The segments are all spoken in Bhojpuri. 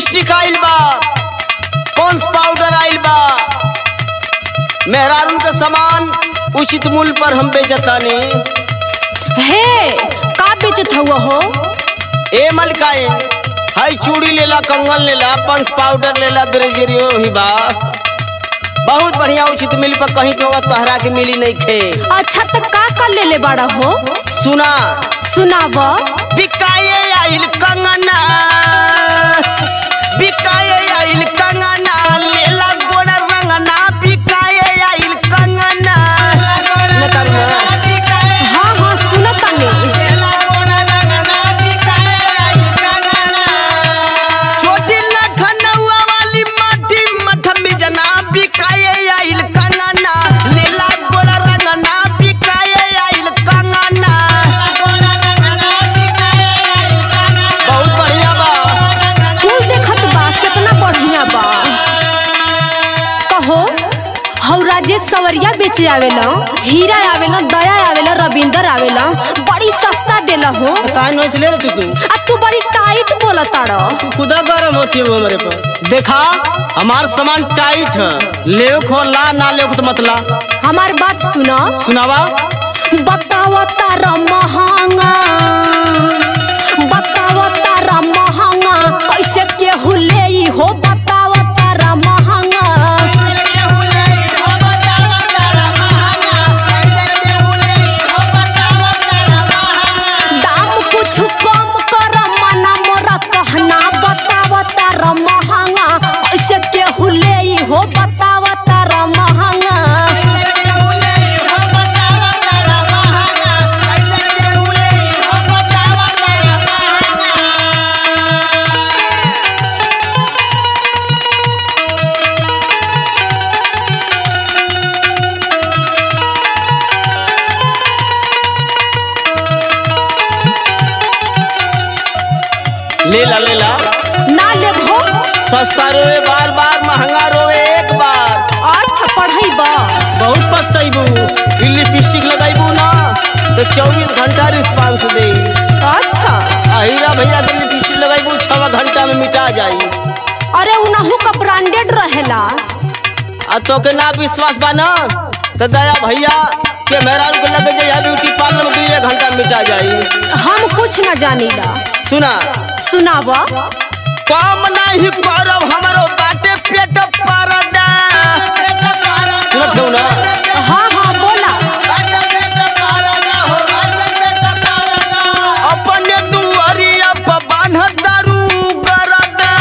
लिपस्टिक आइल बा पॉन्स पाउडर आइल बा मेहरारू के सामान उचित मूल्य पर हम बेचतानी हे का बेचत हुआ हो ए मलकाइन हाई चूड़ी लेला कंगन लेला पॉन्स पाउडर लेला ब्रेजरियो ही बा बहुत बढ़िया उचित मूल्य पर कहीं के होगा तोहरा के मिली नहीं खे अच्छा तो का कर ले ले बड़ा हो सुना सुनाव बिकाए आइल कंगना बिकाए आइल कंगना लेला गोड़ रंगना बिकाए आइल कंगना सुनता ना? हाँ हाँ सुनत तानी छोटी लखनऊआ वाली माटी मठमी जना बिकाए आइल कंगना लेला गोड़ रंगना बिकाए आइल कंगना बहुत बढ़िया बा कुल देखत बा कितना बढ़िया बा कहो हौ राजेश सवरिया बेचे आवेला हीरा आवेला दया आवेला रविंदर आवेला बड़ी सस्ता देला हो काहे नोइस ले तू तू आ तू बड़ी टाइट बोला ताड़ा खुदा गरम होती है वो हमारे पर देखा हमार सामान टाइट है ले खो ला ना ले तो मतला हमार बात सुना सुनावा बतावा तारा महंगा बतावा तारा महंगा कैसे केहू ले हो बतावा तारा महंगा दाम कुछ कम कर मना मोरा कहना बतावा तारा महंगा कैसे केहू ले हो बतावा तारा महंगा ले ला ले ला ना लेबो सस्ता रोए बार बार महंगा रोए एक बार अच्छा पढ़ाई बा बहुत पछताइबू ई लिपस्टिक लगाइबू ना तो चौबीस घंटा रिस्पांस दे अच्छा अहिरा भैया के लिपस्टिक लगाइबू छवा घंटा में मिटा जाई अरे उनहु का ब्रांडेड रहेला आ तो के ना विश्वास बा ना तो दया भैया के मेहरारू को लगे जाइए ब्यूटी पार्लर में दू एक घंटा में मिटा जाई हम कुछ न जानीला सुना सुनावा काम नहीं करब हमारो बाटे पेट परदा सुनत हो ना हाँ हाँ बोला अपने दुआरिया पर बान्ह दारू गरदा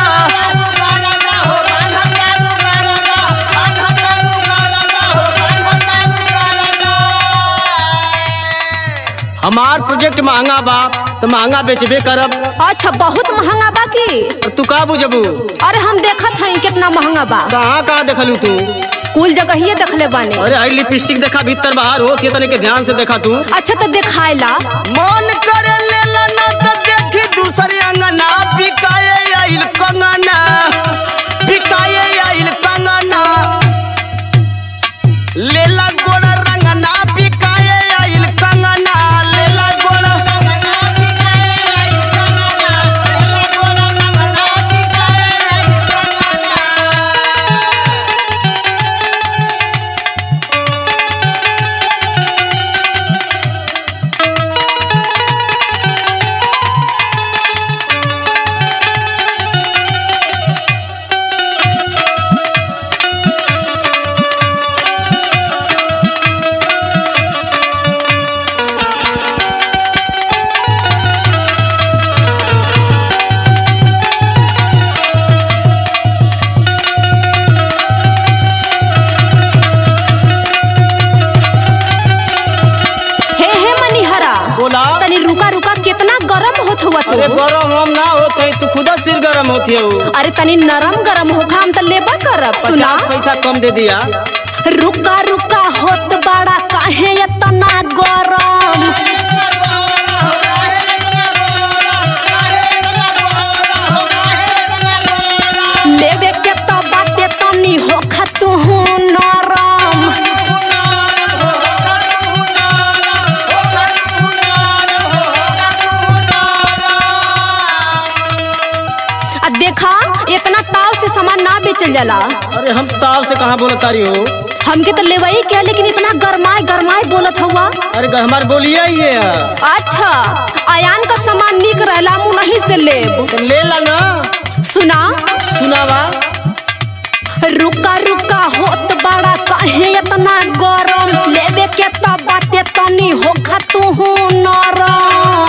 हमार प्रोजेक्ट महंगा बा तो महंगा बेचबे करब अच्छा बहुत महंगा बा की और तू का बुझबू अरे हम देखत हई कितना महंगा बा कहाँ कहाँ देखलू तू कुल जगह ही देखले बाने अरे आई लिपस्टिक देखा भीतर बाहर हो तने के ध्यान से देखा तू अच्छा तो दिखाएला मन करे लेला ना तो देखी दूसरे अंगना बिकाए आइल कंगना बिकाए आइल कंगना लेला गोड़ रंगना बिकाए आइल कंगना लेला गोड़ हे हे मनिहरा बोला तनी रुका रुका कितना गरम होत हुआ अरे तू गरम हम ना होते तू खुदा सिर गरम होती है अरे तनी नरम गरम होखा हम तो लेबा करब सुना पचास पैसा कम दे दिया रुका रुका होत बड़ा काहे इतना गरम लेवे के तो बाटे तनी होखा तू नरम आ देखा कहल जाला अरे हम ताव से कहाँ बोलत तारी हो हमके तो लेवई के लेकिन इतना गरमाए गरमाए बोलत हुआ अरे हमार बोलिए ही है अच्छा आयान का सामान निक रहला मुँह नहीं से लेब तो ले ला ना सुना सुनावा रुका रुका होत बड़ा कहे इतना गरम लेवे के तो बाटे तनी हो तू नरम